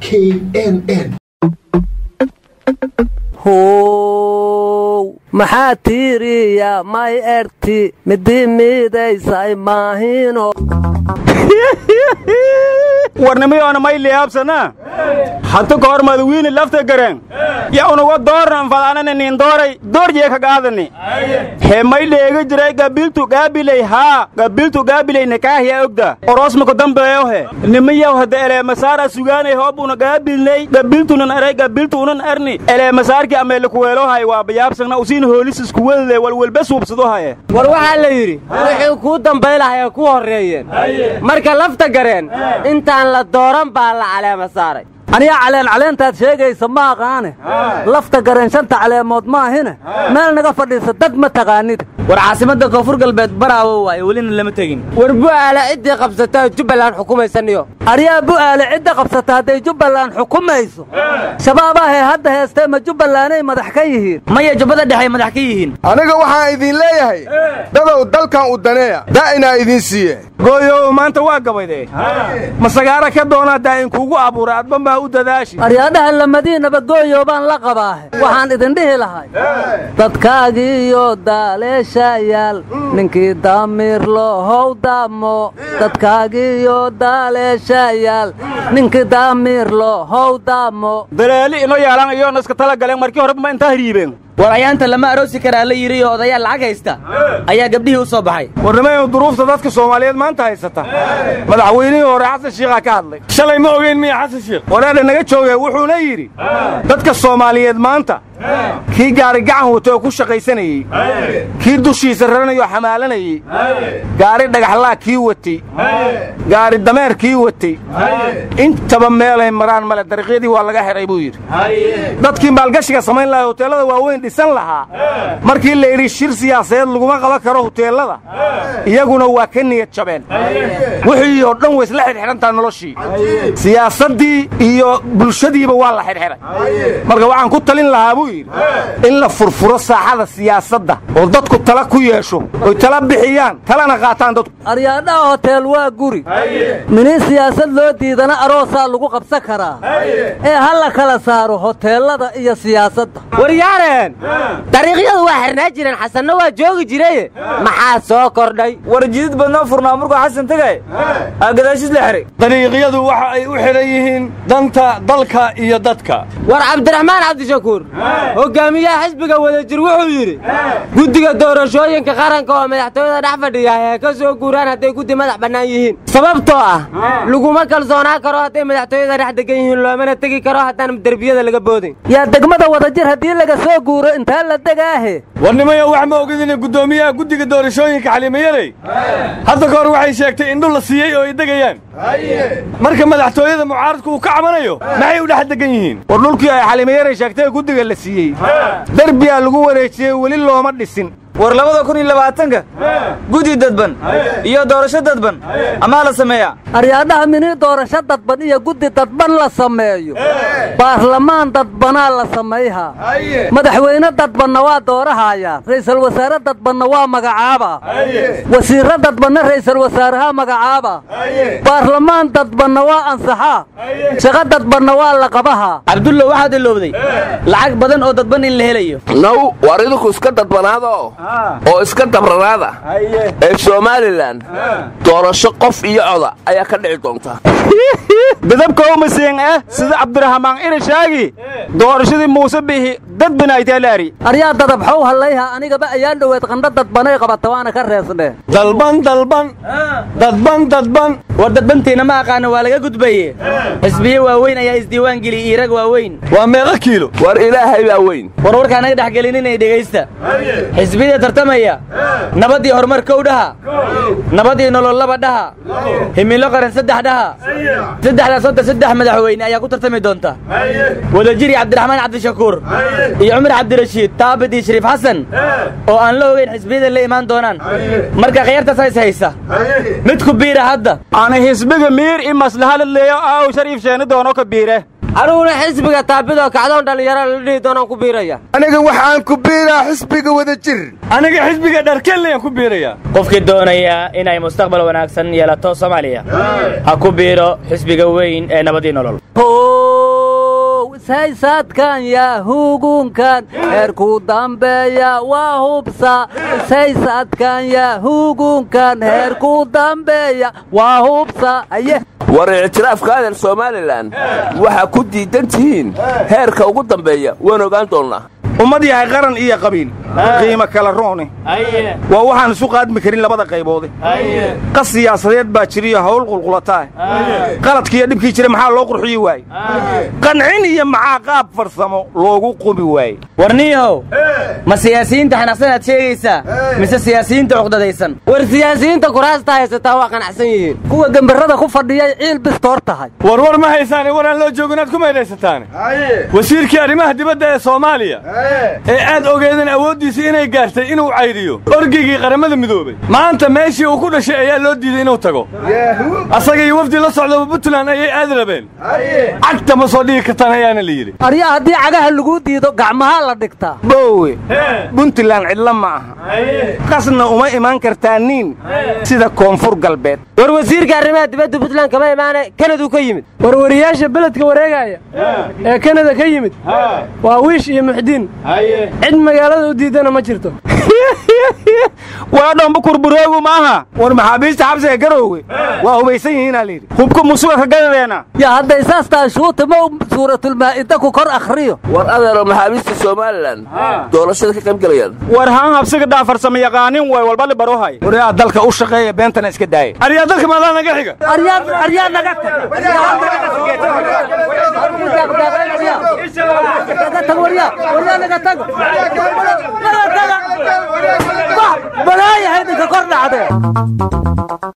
knn how maxaa tiiriya may erti midi miidaysay maahino warnimiyoona may liyaabsana hata ka hor madawiini lafta gareen ya unuga doornan fadaanana nin dooray doorjee ka gaadani hee may dheega jiray gabiltu gaabiley haa gabiltu gaabiley nikaahiya ogda orosmako dambeeyo he nimiyaw hada eleemasaara sugaanay hoobuna gaabilney gabiltunan eray gabiltuunan erni eleemasaarki ameelikuweelohay waa bayaabsagna usiin hoolis iskuwedle walwelbe suubsado haye war waxaa la yidhi wixii kuu dambaylahaya ku horreeyeen marka lafta gareen intaan la dooran baa la caleema saaray aniga caleen caleentaad sheegaysa ma aqaane lafta gareen shanta caleemood maahine meel naga fadhiisa dad ma taqaanid war caasimadda koonfur galbeed baraawo waaye welina lama tegin war bu'aala ciddii qabsata jubbaland xukumaysaniyo aryaa bu'aale cidda qabsata hadday jubbaland xukumayso shabaabahee hadda heestee ma jubbalanday madax ka yihiin maya jubbada dhexay madax ka yihiin aniga waxaan idin leeyahay dadow dalkan u daneeya daa'inaa idiin siiye gooyow maanta waa gabayde masagaara ka doonaa daa'in kuugu abuuray adba maa u dadaashi aryaadhaha lamadiinaba gooyo baan la qabaahe waxaan idin dhihi lahay dadkaagiiyo daaleeshayaal ninkii daamiir loohow daamo dadkaagiiyo daaleeshayaal ninkii daamiir loohow daamo daleeli ino yaalan iyoona iska tala galeen markii horeba ma intaa hiriibeen war ayaanta lama aroosi karaa la yidhi oo odayaal lacag haysta ayaa gabdhihii u soo baxay warnimayu duruufta dadka soomaaliyeed maanta haysata madaxweynihii hore xasan shiikhaa ka hadlay shalay ma ogeyn miya xasan shiikh walaadha naga jooge wuxuuna yidhi dadka soomaaliyeed maanta kii gaari gacan wata oo ku shaqaysanayey kii dushiisa raranayoo xamaalanayey gaari dhagaxlaa kii watay gaari dameer kii watay intaba meelay maraan male dariiqyadii waa laga xidhay buu yidhi dadkii maalgashiga samayn lahaa hoteellada waaweyn dhisan lahaa markii la yidhi shir siyaasadeed laguma qaban karo hoteellada iyaguna waa ka niyad jabeen wixii oo dhan way isla xidhxidhantaa noloshii siyaasaddii iyo bulshadiiba waa la xidhxidhay marka waxaan ku talin lahaa buu yidhi in la furfuro saaxada siyaasadda oo dadku tala ku yeesho oy tala bixiyaan talana qaataan dadku aryaadhaha hoteel waa guri minin siyaasad loo diidana aroosaa lagu qabsan karaa ee ha la kala saaro hoteellada iyo siyaasadda waryaareen dariiqyadu waa xirnaa jireen xasanna waa joogi jiraye maxaa soo kordhay war jidid badnoo furnaa markuu xasan tegay aa gadaashis la xiray dariiqyadu waxa ay u xidhan yihiin danta dalka iyo dadka war cabdiraxmaan cabdishakuur hogaamiyaha xisbiga wadajir wuxuu yidhi guddiga doorashooyinka qaranka oo madaxtooyada dhex fadhiya ee ka soo guuraan hadday guddi madax bannaan yihiin sababtoo ah laguma kalsoonaan karo hadday madaxtooyada dhex degan yihiin loomana tegi karo haddaan derbiyada laga boodin yaa degmada wadajir haddii laga soo guuro intaa la degaahe warnimayo wax ma ogidin guddoomiyaha guddiga doorashooyinka xalimayaley hadda ka hor waxay sheegtay indhu la siiyey oo ay degayaan marka madaxtooyada mucaaradku uu ka cabanayo maxay u dhex degan yihiin war dhulkii ay xalimayaley sheegtay guddiga la siiyey derbiyaa lagu wareejiyey weli looma dhisin war labada kun iyo labaatanka guddi dadban iyo doorasho dadban amaa la sameeyaa aryaadhaha mini doorasho dadban iyo guddi dadban la sameeyo baarlamaan dadbanaa la samayhaa madaxweyne dadbanna waa doorahayaa ra'iisul wasaare dadbanna waa magacaaba wasiirro dadbanna ra'iisul wasaaraha magacaaba baarlamaan dadbanna waa ansaxaa shaqo dadbanna waa la qabahaa cabdulla waxaad ilowday lacag badan oo dadban in la helayo naw war idinku iska dadbanaado oo iska dabranaada ee somalilan doorasho qof iyo coda ayaa ka dhici doonta dadabka umasiin ah sida cabdiraxmaan irishaagi doorashadii muuse biixi dad binaaytaalaari aryaa dadabxow hallayha anigaba ayaan dhoweed qandho dadbanay qabata waana ka reesnee dalban dalban dadban dadban war dadbantiina ma aqaana waa laga gudbaye xisbiye waaweyn ayaa isdiiwaan geliyey irag waaweyn waa meeqa kiilo war ilaahay baa weyn war warkaa naga dhex gelin inay dhegaysta xisbiyada tartamaya nabadii horumar kow dhaha nabadii nolol laba dhaha himilo qaran saddex dhaha saddexdaas hadda saddex madaxweyne ayaa ku tartami doonta wadajiri cabdiraxmaan cabdishakuur iyo cumar cabdirashiid taabid iyo shariif xasan oo aan la ogeyn xisbiyada la imaan doonaan marka khiyaartaas is haysa mid ku biira hadda ana xisbiga miir i maslaha la leeyo aaw shariif sheeni doono ka biire aniguna xisbiga taabidoo kacdoon dhallinyaro la dhihi doonaan ku biiraya aniga waxaan ku biiraa xisbiga wadajir aniga xisbiga dharkellayaan ku biiraya qofkii doonaya inay mustaqbal wanaagsan yeelato soomaaliya ha ku biiro xisbiga weyn ee nabadii nolol saysadkan yaa hugunkan heerku dambeeya waa hubsa saysadkan yaa hugunkan heerku dambeeya waa hubsa aye war ictiraafka adeer somalilan waxaa ku diidan tihiin heerka ugu dambeeya waan ogaan doonnaa ummad yahay qaran iyo qabiil qiimo kala roone waa waxaan isu qaadmi karin labada qayboode qas siyaasadeed baa jiriyo hawl qulqulataa qaladkiiyo dhibkii jira maxaa loo qurxiyi waaye qancin iyo maxaa qaab farsamo loogu qubi waaye warniyahow ma siyaasiyiinta xanaaqsanaad sheegaysaa mise siyaasiyiinta cuqdadaysan war siyaasiyiinta kuraasta haysataa waa qanacsan yihiin kuwa gembarada ku fadhiyay ciil bistoor tahay warwar ma haysaane waraan loo joogo inaad ku maydhaysataane wasiirkii arrimaha dibadda ee soomaaliya ee aad ogeedeen awooddiisa inay gaartay inuu cayriyo orgigii qaramada midoobay maanta meeshii uu ku dhashay ayaa loo diiday inuu tago asaga iyo wafdi la socdaba puntland ayay aad rabeen cagta ma soo dhigi kartaan ayaana la yidhi arya haddii cagaha lagu diido gacmahaa la dhigtaa boowe puntland cidla ma aha qasna uma imaan kartaa niin sida koonfur galbeed war wasiirka arrimaha dibadda puntland kama imaane kanaduu ka yimid warwariyaasha beledka wareegaya ee kanada ka yimid waa wiish iyo muxdiin cid magaalada u diidana ma jirto waa dhambu kurbureegu maaha war maxaabiista xabsiga garoowe waa hubaysan yihiinaa layidhi hubka musuga ka gadadeena yaa hadday saas tahay shuuta ma suuratulmaa'ida ku kor akhriyo war adeero maxaabiista somalilan doorashada ka qayb gelayaan war haan habsiga dhaafarsama yaqaanin way walba libarohay waryaa dalka u shaqeeya beentana iska daaya aryaa dalka maadaa naga xiga aryaa aryaa naga tag waryaa waryaa naga tago naga taga balaaya haydinka kor dhacdee